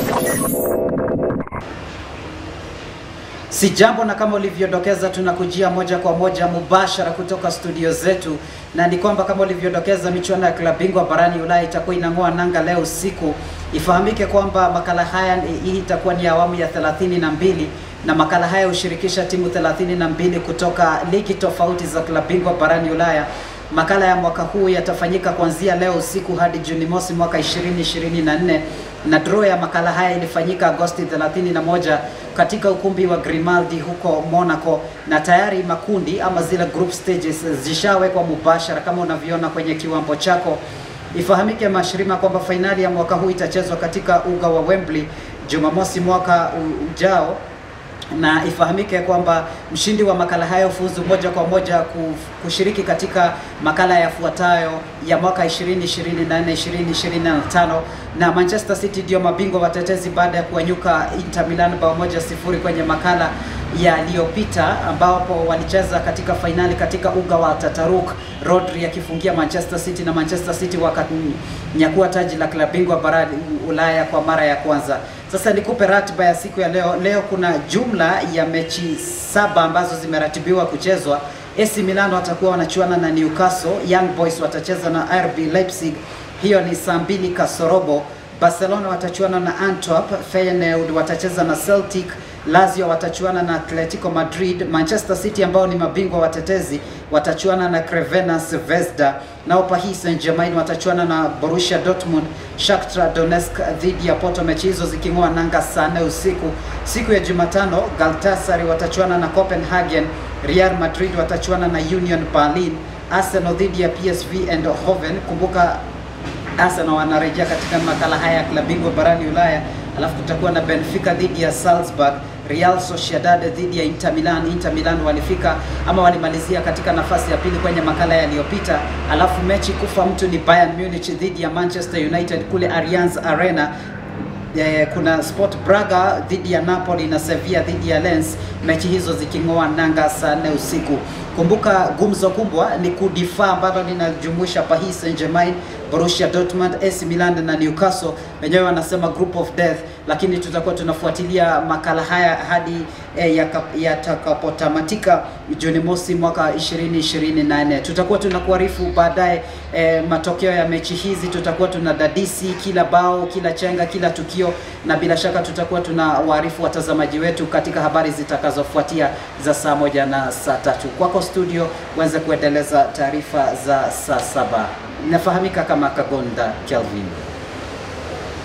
Si jambo na kama ulivyodokeza, tunakujia moja kwa moja mubashara kutoka studio zetu, na ni kwamba kama ulivyodokeza, michuano ya klabu bingwa barani Ulaya itakuwa inang'oa nanga leo usiku. Ifahamike kwamba makala haya hii itakuwa ni awamu ya 32 na makala haya hushirikisha timu 32 kutoka ligi tofauti za klabu bingwa barani Ulaya. Makala ya mwaka huu yatafanyika kuanzia leo usiku hadi Juni mosi mwaka 2024 na draw ya makala haya ilifanyika Agosti 31 katika ukumbi wa Grimaldi huko Monaco, na tayari makundi ama zile group stages zishawekwa mubashara kama unavyoona kwenye kiwambo chako. Ifahamike mashirima kwamba fainali ya mwaka huu itachezwa katika uga wa Wembley Jumamosi mwaka ujao na ifahamike kwamba mshindi wa makala hayo fuzu moja kwa moja kushiriki katika makala yafuatayo ya mwaka 2024 2025, na Manchester City ndio mabingwa watetezi baada ya kuwanyuka Inter Milan bao moja sifuri kwenye makala yaliyopita ambapo walicheza katika fainali katika uga wa Tataruk, Rodri akifungia Manchester City na Manchester City wakanyakua taji la klabu bingwa barani Ulaya kwa mara ya kwanza. Sasa nikupe ratiba ya siku ya leo. Leo kuna jumla ya mechi saba ambazo zimeratibiwa kuchezwa. AC Milan watakuwa wanachuana na Newcastle, Young Boys watacheza na RB Leipzig, hiyo ni saa mbili kasorobo. Barcelona watachuana na Antwerp, Feyenoord watacheza na Celtic, Lazio watachuana na Atletico Madrid, Manchester City ambao ni mabingwa watetezi watachuana na Crevena Zvezda, nao Paris Saint-Germain watachuana na Borussia Dortmund, Shakhtar Donetsk dhidi ya Porto, mechi hizo ziking'oa nanga saa nne usiku. Siku ya Jumatano Galatasaray watachuana na Copenhagen, Real Madrid watachuana na Union Berlin, Arsenal dhidi ya PSV Eindhoven. Kumbuka Arsenal wanarejea katika makala haya ya klabu bingwa barani Ulaya. Alafu kutakuwa na Benfica dhidi ya Salzburg, Real Sociedad dhidi ya Inter Milan. Inter Milan walifika ama walimalizia katika nafasi ya pili kwenye makala yaliyopita. Alafu mechi kufa mtu ni Bayern Munich dhidi ya Manchester United kule Allianz Arena. Eh, kuna Sport Braga dhidi ya Napoli na Sevilla dhidi ya Lens, mechi hizo ziking'oa nanga saa nne usiku. Kumbuka gumzo kubwa ni kudifaa ambalo linajumuisha Paris Saint-Germain, Borussia Dortmund, AC Milan na Newcastle. Wenyewe wanasema group of death, lakini tutakuwa tunafuatilia makala haya hadi eh, yatakapotamatika Juni mosi mwaka 2024. Tutakuwa tunakuarifu baadaye eh, matokeo ya mechi hizi, tutakuwa tunadadisi kila bao, kila chenga, kila tukio, na bila shaka tutakuwa tunawaarifu watazamaji wetu katika habari zitakazofuatia za saa moja na saa tatu. Kwako studio uweze kuendeleza taarifa za saa saba. Inafahamika kama Kagonda Kelvin.